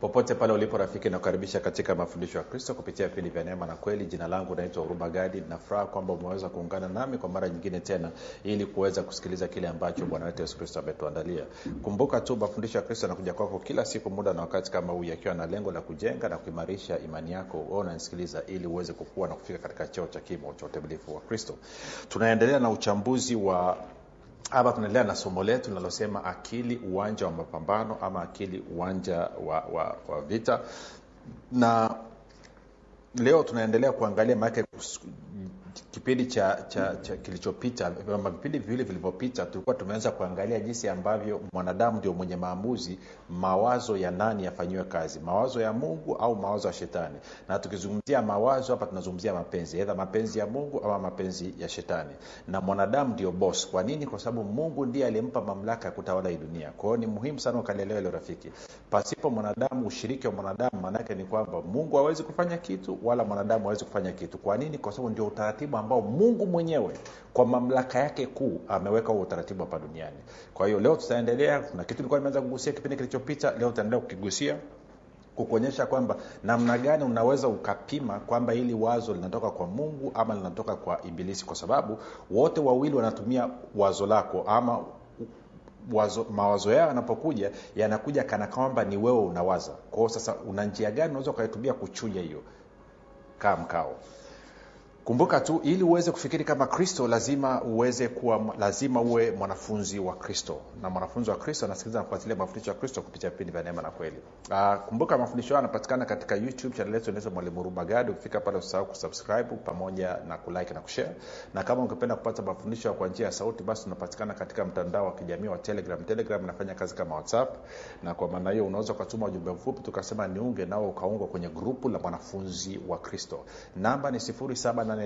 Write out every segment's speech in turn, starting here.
popote pale ulipo rafiki nakukaribisha katika mafundisho ya kristo kupitia vipindi vya neema na kweli jina langu naitwa huruma gadi nafuraha kwamba umeweza kuungana nami kwa mara nyingine tena ili kuweza kusikiliza kile ambacho bwana wetu yesu kristo ametuandalia kumbuka tu mafundisho ya kristo yanakuja kwako kila siku muda na wakati kama huu yakiwa na lengo la kujenga na kuimarisha imani yako wewe unanisikiliza ili uweze kukua na kufika katika cheo cha kimo cha utimilifu wa kristo tunaendelea na uchambuzi wa hapa tunaendelea na somo letu linalosema akili uwanja wa mapambano ama akili uwanja wa, wa, wa vita na leo tunaendelea kuangalia maanake kipindi cha, cha, cha kilichopita ama vipindi viwili vilivyopita tulikuwa tumeanza kuangalia jinsi ambavyo mwanadamu ndio mwenye maamuzi mawazo ya nani yafanyiwe kazi mawazo ya mungu au mawazo ya shetani na tukizungumzia mawazo hapa tunazungumzia mapenzi edha mapenzi ya mungu ama mapenzi ya shetani na mwanadamu ndio bos kwa nini kwa sababu mungu ndiye aliyempa mamlaka ya kutawala hii dunia kwa hiyo ni muhimu sana ukalielewa ile rafiki pasipo mwanadamu ushiriki wa mwanadamu maanaake ni kwamba mungu hawezi kufanya kitu wala mwanadamu hawezi kufanya kitu kwa nini kwa sababu ndio utaratibu ambao mungu mwenyewe kwa mamlaka yake kuu ameweka huo utaratibu hapa duniani kwa hiyo leo tutaendelea na kitu ilikuwa nimeanza kugusia kipindi kilichopita leo tutaendelea kukigusia kukuonyesha kwamba namna gani unaweza ukapima kwamba hili wazo linatoka kwa mungu ama linatoka kwa ibilisi kwa sababu wote wawili wanatumia wazo lako ama wazo, mawazo yao yanapokuja yanakuja kana kwamba ni wewe unawaza kwao sasa una njia gani unaweza ukaitumia kuchuja hiyo kaa mkao kumbuka tu ili uweze kufikiri kama kristo lazima uweze kuwa lazima uwe mwanafunzi wa kristo na mwanafunzi wa kristo anasikiliza nafuatilia mafundisho ya kristo kupitia vipindi vya neema na kweli uh, kumbuka mafundisho hayo yanapatikana katika youtube chanel yetu inaitwa mwalimu rumagadi ukifika pale usahau kusubscribe pamoja na kulike na kushare na kama ungependa kupata mafundisho kwa njia ya sauti basi tunapatikana katika mtandao wa kijamii wa telegram telegram inafanya kazi kama whatsapp na kwa maana hiyo unaweza ukatuma ujumbe mfupi tukasema niunge nao ukaungwa kwenye grupu la mwanafunzi wa kristo namba ni 7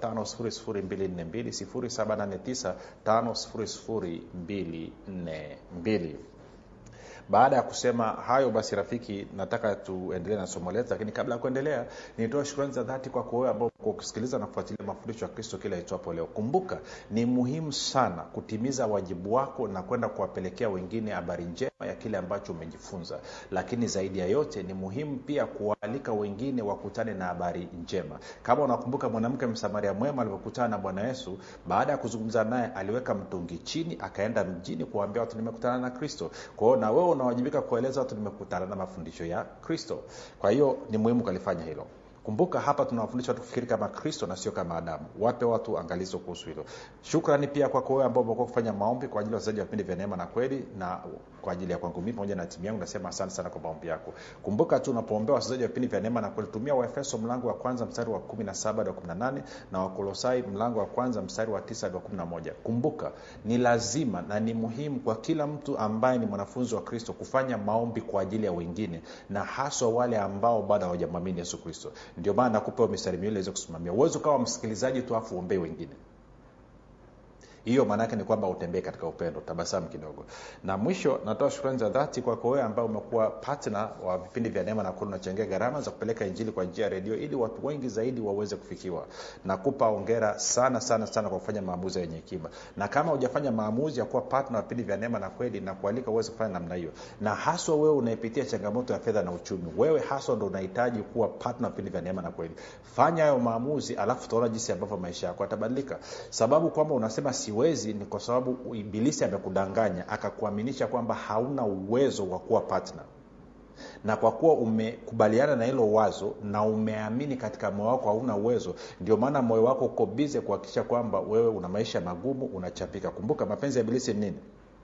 789 baada ya kusema hayo basi rafiki nataka tuendelee na somo letu lakini kabla ya kuendelea nitoa shukrani za dhati kwako wewe ambao kwa kusikiliza na kufuatilia mafundisho ya kristo kila itwapo leo kumbuka ni muhimu sana kutimiza wajibu wako na kwenda kuwapelekea wengine habari njema ya kile ambacho umejifunza lakini zaidi ya yote ni muhimu pia kuwaalika wengine wakutane na habari njema kama unakumbuka mwanamke msamaria mwema alivyokutana na bwana yesu baada ya kuzungumza naye aliweka mtungi chini akaenda mjini kuwaambia watu nimekutana na kristo kwa hiyo na wewe unawajibika kueleza watu nimekutana na mafundisho ya kristo kwa hiyo ni muhimu kalifanya hilo kumbuka hapa tunawafundisha watu kufikiri kama kristo na sio kama adamu wape watu angalizo kuhusu hilo shukrani pia kwako wewe ambao umekuwa kufanya maombi kwa ajili ya wachezaji wa vipindi vya neema na kweli na kwa ajili ya kwangu mii pamoja na timu yangu nasema asante sana kwa maombi yako kumbuka tu unapoombea wachezaji wa vipindi vya neema na kweli tumia waefeso mlango wa kwanza mstari wa 17 hadi wa 18 na wakolosai mlango wa kwanza mstari wa 9 hadi wa 11 kumbuka ni lazima na ni muhimu kwa kila mtu ambaye ni mwanafunzi wa kristo kufanya maombi kwa ajili ya wengine na haswa wale ambao bado hawajamwamini yesu kristo ndio maana nakupa mistari miwili iweze kusimamia uwezi ukawa msikilizaji tu afu uombee wengine hiyo maanaake ni kwamba utembee katika upendo tabasamu kidogo na mwisho natoa shukrani za dhati kwako wewe ambao umekuwa patna wa vipindi vya neema na kweli unachangia gharama za kupeleka injili kwa njia ya redio ili watu wengi zaidi waweze kufikiwa nakupa ongera sana sana sana kwa kufanya maamuzi yenye hekima na kama hujafanya maamuzi ya kuwa patna wa vipindi vya neema na kweli na kualika uweze kufanya namna hiyo na haswa wewe unaepitia changamoto ya fedha na uchumi wewe haswa ndo unahitaji kuwa patna wa vipindi vya neema na kweli fanya hayo maamuzi alafu utaona jinsi ambavyo maisha yako yatabadilika sababu kwamba unasema siwezi ni kwa sababu ibilisi amekudanganya akakuaminisha kwamba hauna uwezo wa kuwa partner na kwa kuwa umekubaliana na hilo wazo na umeamini katika moyo wako hauna uwezo ndio maana moyo wako uko bize kuhakikisha kwamba wewe una maisha magumu unachapika kumbuka mapenzi ya ibilisi ni nini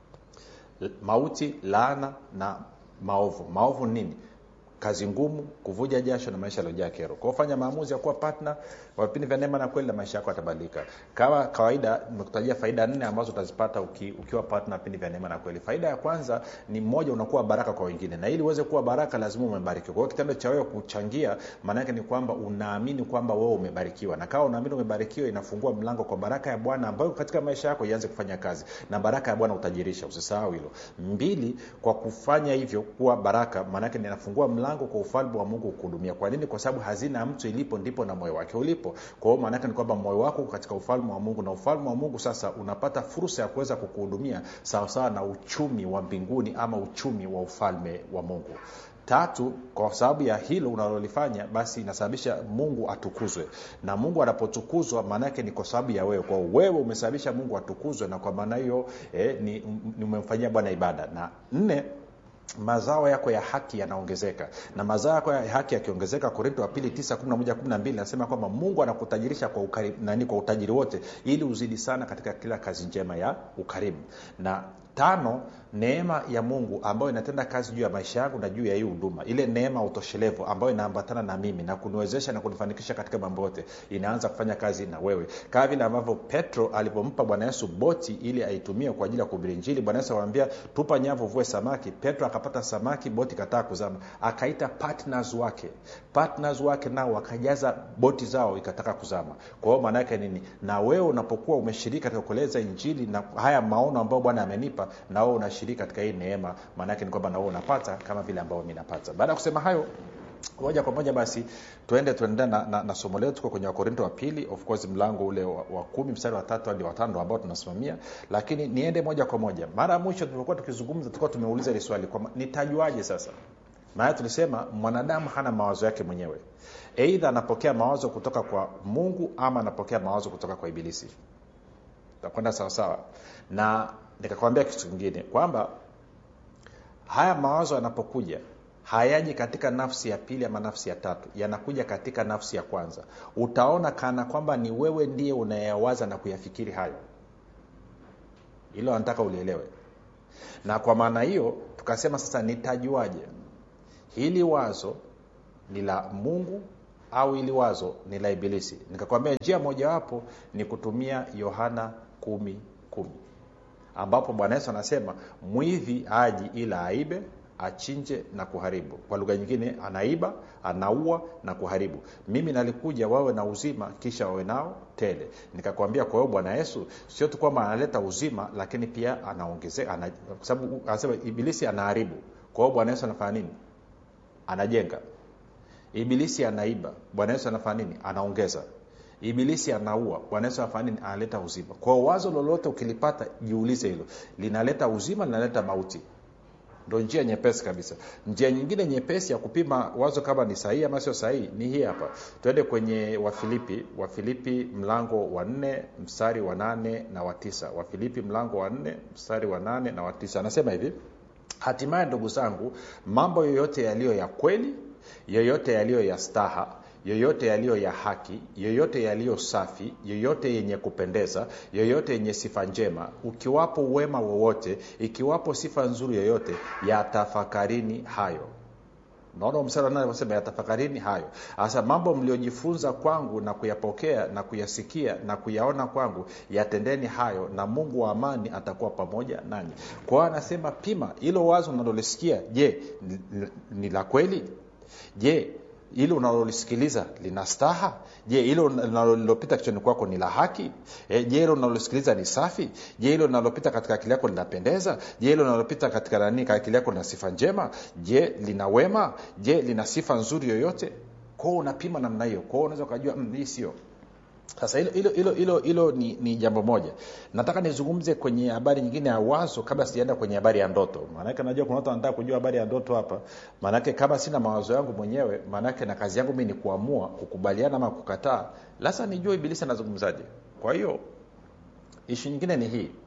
mauti laana na maovu maovu ni nini kazi ngumu kuvuja jasho na maisha yaliojaa kero kwao fanya maamuzi ya kuwa partner wa vipindi vya neema na kweli na maisha yako yatabadilika kama kawaida nimekutajia faida nne ambazo utazipata uki, ukiwa partner vipindi vya neema na kweli faida ya kwanza ni mmoja unakuwa baraka kwa wengine na ili uweze kuwa baraka lazima umebarikiwa kwa hiyo kitendo cha wewe kuchangia maana yake ni kwamba unaamini kwamba wewe umebarikiwa na kama unaamini umebarikiwa inafungua mlango kwa baraka ya bwana ambayo katika maisha yako ianze kufanya kazi na baraka ya bwana utajirisha usisahau hilo mbili kwa kufanya hivyo kuwa baraka maana yake ninafungua mlango mlango kwa ufalme wa mungu kuhudumia kwa nini kwa sababu hazina ya mtu ilipo ndipo na moyo wake ulipo kwa hiyo maanaake ni kwamba moyo wako uko katika ufalme wa mungu na ufalme wa mungu sasa unapata fursa ya kuweza kukuhudumia sawasawa na uchumi wa mbinguni ama uchumi wa ufalme wa mungu tatu kwa sababu ya hilo unalolifanya basi inasababisha mungu atukuzwe na mungu anapotukuzwa maanaake ni kwa sababu ya wewe kwao wewe umesababisha mungu atukuzwe na kwa maana hiyo eh, ni, ni umemfanyia bwana ibada na nne mazao yako ya haki yanaongezeka na mazao yako ya haki yakiongezeka korinto wa pili 9 nasema kwamba mungu anakutajirisha kwa, ukari, nani, kwa utajiri wote ili uzidi sana katika kila kazi njema ya ukarimu na tano neema ya mungu ambayo inatenda kazi juu ya maisha yangu na juu ya hii huduma ile neema utoshelevu ambayo inaambatana na mimi na kuniwezesha na kunifanikisha katika mambo yote inaanza kufanya kazi na wewe kama vile ambavyo petro alivyompa bwana yesu boti ili aitumie kwa ajili ya kuhubiri njili bwana yesu akamwambia tupa nyavu vue samaki petro akapata samaki boti kataa kuzama akaita partners wake partners wake nao wakajaza boti zao ikataka kuzama kwa hiyo maana yake nini na wewe unapokuwa umeshiriki katika kueleza injili na haya maono ambayo bwana amenipa na wewe unashiriki katika hii neema maanaake ni kwamba na wewe unapata kama vile ambavyo mi napata baada ya kusema hayo moja kwa moja basi tuende tuendelea na, na, na somo letu tuko kwenye wakorinto wa pili of course mlango ule wa, wa kumi mstari wa tatu hadi watano ambao tunasimamia lakini niende moja kwa moja mara ya mwisho tulipokuwa tukizungumza tulikuwa tumeuliza hili swali kwamba nitajuaje sasa maana tulisema mwanadamu hana mawazo yake mwenyewe eidha anapokea mawazo kutoka kwa mungu ama anapokea mawazo kutoka kwa ibilisi takwenda sawasawa na nikakwambia kitu kingine kwamba haya mawazo yanapokuja hayaji katika nafsi ya pili ama nafsi ya tatu yanakuja katika nafsi ya kwanza utaona kana kwamba ni wewe ndiye unayawaza na kuyafikiri hayo hilo anataka ulielewe na kwa maana hiyo tukasema sasa nitajuaje hili wazo ni la mungu au hili wazo ni la ibilisi nikakwambia njia mojawapo ni kutumia yohana kumi kumi ambapo bwana yesu anasema mwivi aji ila aibe achinje na kuharibu kwa lugha nyingine anaiba anaua na kuharibu mimi nalikuja wawe na uzima kisha wawe nao tele nikakwambia kwa hiyo bwana yesu sio tu kwamba analeta uzima lakini pia anaongezeka ana, kwa sababu anasema ibilisi anaharibu kwa hiyo bwana yesu anafanya nini anajenga ibilisi anaiba bwana yesu anafanya nini anaongeza ibilisi anaua bwana yesu anafanya nini analeta uzima kwa wazo lolote ukilipata jiulize hilo linaleta uzima linaleta mauti ndo njia nyepesi kabisa njia nyingine nyepesi ya kupima wazo kama ni sahihi ama sio sahihi ni hii hapa tuende kwenye wafilipi wafilipi mlango wa nne mstari wa nane na wa tisa wafilipi mlango wa nne mstari wa nane na wa tisa anasema hivi hatimaye ndugu zangu mambo yoyote yaliyo ya kweli yoyote yaliyo ya staha yoyote yaliyo ya haki yoyote yaliyo safi yoyote yenye kupendeza yoyote yenye sifa njema ukiwapo uwema wowote ikiwapo sifa nzuri yoyote yatafakarini hayo naona msara anavyosema yatafakarini hayo hasa mambo mliojifunza kwangu na kuyapokea na kuyasikia na kuyaona kwangu yatendeni hayo na mungu wa amani atakuwa pamoja nanyi kwa hiyo anasema pima hilo wazo unalolisikia je ni, ni la kweli je hilo unalolisikiliza lina staha je hilo linalopita kichwani kwako ni la haki e, je hilo unalolisikiliza ni safi je hilo linalopita katika akili yako linapendeza je hilo linalopita katika nani akili yako lina sifa njema je lina wema je lina sifa nzuri yoyote kwao unapima namna hiyo kwao unaweza ukajua mm, hii sio sasa hilo hilo hilo hilo hilo ni, ni jambo moja nataka nizungumze kwenye habari nyingine ya wazo kabla sijaenda kwenye habari ya ndoto maanake najua kuna watu wanataka kujua habari ya ndoto hapa maanake kama sina mawazo yangu mwenyewe maanake na kazi yangu mi ni kuamua kukubaliana ama kukataa lasa nijue ibilisi anazungumzaje kwa hiyo ishu nyingine ni hii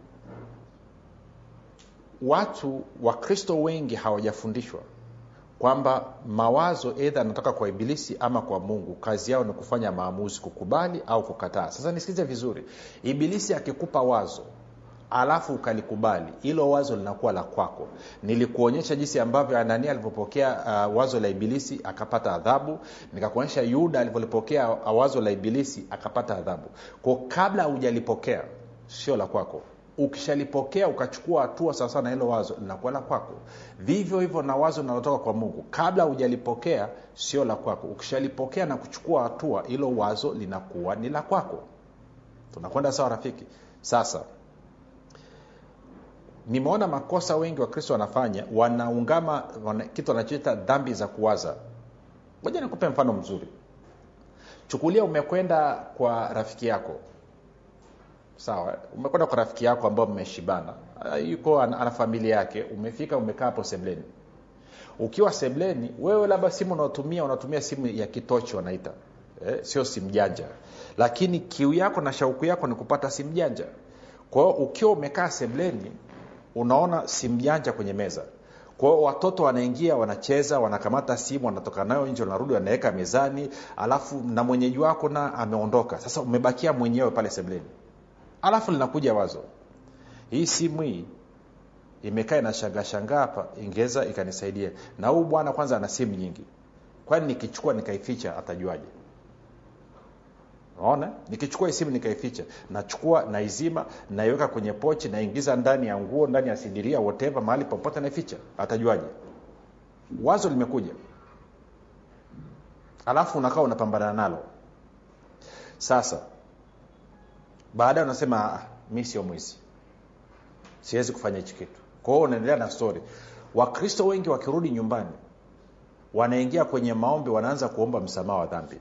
watu wakristo wengi hawajafundishwa kwamba mawazo edha anatoka kwa ibilisi ama kwa mungu kazi yao ni kufanya maamuzi kukubali au kukataa sasa nisikize vizuri ibilisi akikupa wazo alafu ukalikubali hilo wazo linakuwa la kwako nilikuonyesha jinsi ambavyo anania alivyopokea uh, wazo la ibilisi akapata adhabu nikakuonyesha yuda alivyolipokea wazo la ibilisi akapata adhabu ko kabla hujalipokea sio la kwako ukishalipokea ukachukua hatua sawasawa na hilo wazo linakuwa la kwako vivyo hivyo na wazo linalotoka kwa mungu kabla hujalipokea sio la kwako ukishalipokea na kuchukua hatua hilo wazo linakuwa ni la kwako tunakwenda sawa rafiki sasa nimeona makosa wengi wakristo wanafanya wanaungama wana, kitu wanachoita dhambi za kuwaza moja nikupe mfano mzuri chukulia umekwenda kwa rafiki yako sawa umekwenda kwa rafiki yako ambao mmeshibana yuko ana, ana familia yake umefika umekaa hapo sebleni ukiwa sebleni wewe labda simu unaotumia unatumia simu ya kitochi wanaita eh, sio simu janja lakini kiu yako na shauku yako ni kupata simu janja kwa hiyo ukiwa umekaa sebleni unaona simu janja kwenye meza kwa hiyo watoto wanaingia wanacheza wanakamata simu wanatoka nayo nje wanarudi wanaweka mezani alafu na mwenyeji wako na ameondoka sasa umebakia mwenyewe pale sebleni alafu linakuja wazo hii simu hii imekaa inashangaa shangaa hapa ingeweza ikanisaidia na huu bwana kwanza ana simu nyingi kwani nikichukua nikaificha atajuaje naona nikichukua hii simu nikaificha nachukua naizima naiweka kwenye pochi naingiza ndani ya nguo ndani ya sidiria whatever mahali popote naificha atajuaje wazo limekuja alafu unakaa unapambana nalo sasa baadaye unasema ah, mi sio mwizi siwezi kufanya hichi kitu kwa hiyo unaendelea na story wakristo wengi wakirudi nyumbani wanaingia kwenye maombi wanaanza kuomba msamaha wa dhambi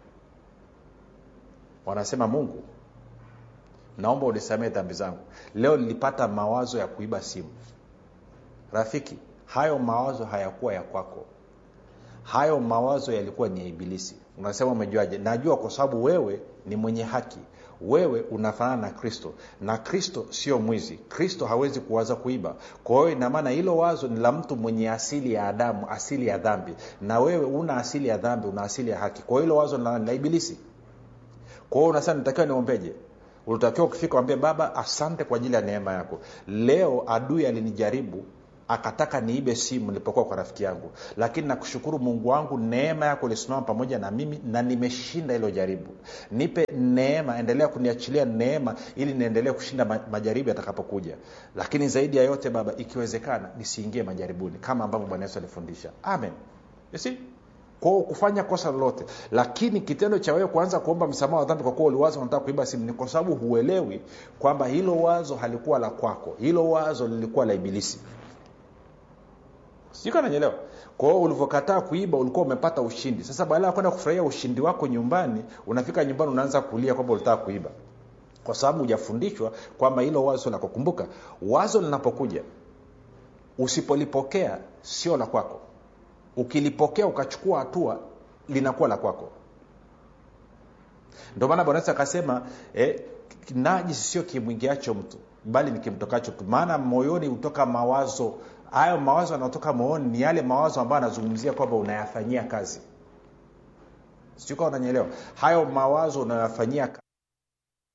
wanasema mungu naomba unisamee dhambi zangu leo nilipata mawazo ya kuiba simu rafiki hayo mawazo hayakuwa ya kwako hayo mawazo yalikuwa ni ya ibilisi unasema umejuaje najua kwa sababu wewe ni mwenye haki wewe unafanana na kristo na kristo sio mwizi kristo hawezi kuwaza kuiba kwa hiyo inamaana hilo wazo ni la mtu mwenye asili ya adamu asili ya dhambi na wewe una asili ya dhambi una asili ya haki kwa hiyo hilo wazo ni la, la ibilisi kwa hiyo unasema nitakiwa niombeje ulitakiwa ukifika wambie baba asante kwa ajili ya neema yako leo adui alinijaribu akataka niibe simu nilipokuwa kwa rafiki yangu lakini nakushukuru mungu wangu neema yako ilisimama pamoja na mimi na nimeshinda hilo jaribu nipe neema endelea kuniachilia neema ili niendelee kushinda ma- majaribu yatakapokuja lakini zaidi ya yote baba ikiwezekana nisiingie majaribuni kama ambavyo bwana yesu alifundisha amen you see kwao kufanya kosa lolote lakini kitendo cha wewe kuanza kuomba msamaha wa dhambi kwa kuwa uliwaza unataka kuiba simu ni kwa sababu huelewi kwamba hilo wazo halikuwa la kwako hilo wazo lilikuwa la ibilisi sijui kananyelewa kwa hiyo ulivyokataa kuiba ulikuwa umepata ushindi sasa badala ya kwenda kufurahia ushindi wako nyumbani unafika nyumbani unaanza kulia kwamba ulitaka kuiba kwa sababu hujafundishwa kwamba hilo wazo la kukumbuka wazo linapokuja usipolipokea sio la kwako ukilipokea ukachukua hatua linakuwa la kwako ndio maana bwana yesu akasema eh, najisi sio kimwingiacho mtu bali ni kimtokacho mtu maana moyoni hutoka mawazo hayo mawazo yanayotoka moyoni ni yale mawazo ambayo anazungumzia kwamba unayafanyia kazi sijukaa unanyelewa hayo mawazo unayoyafanyia kazi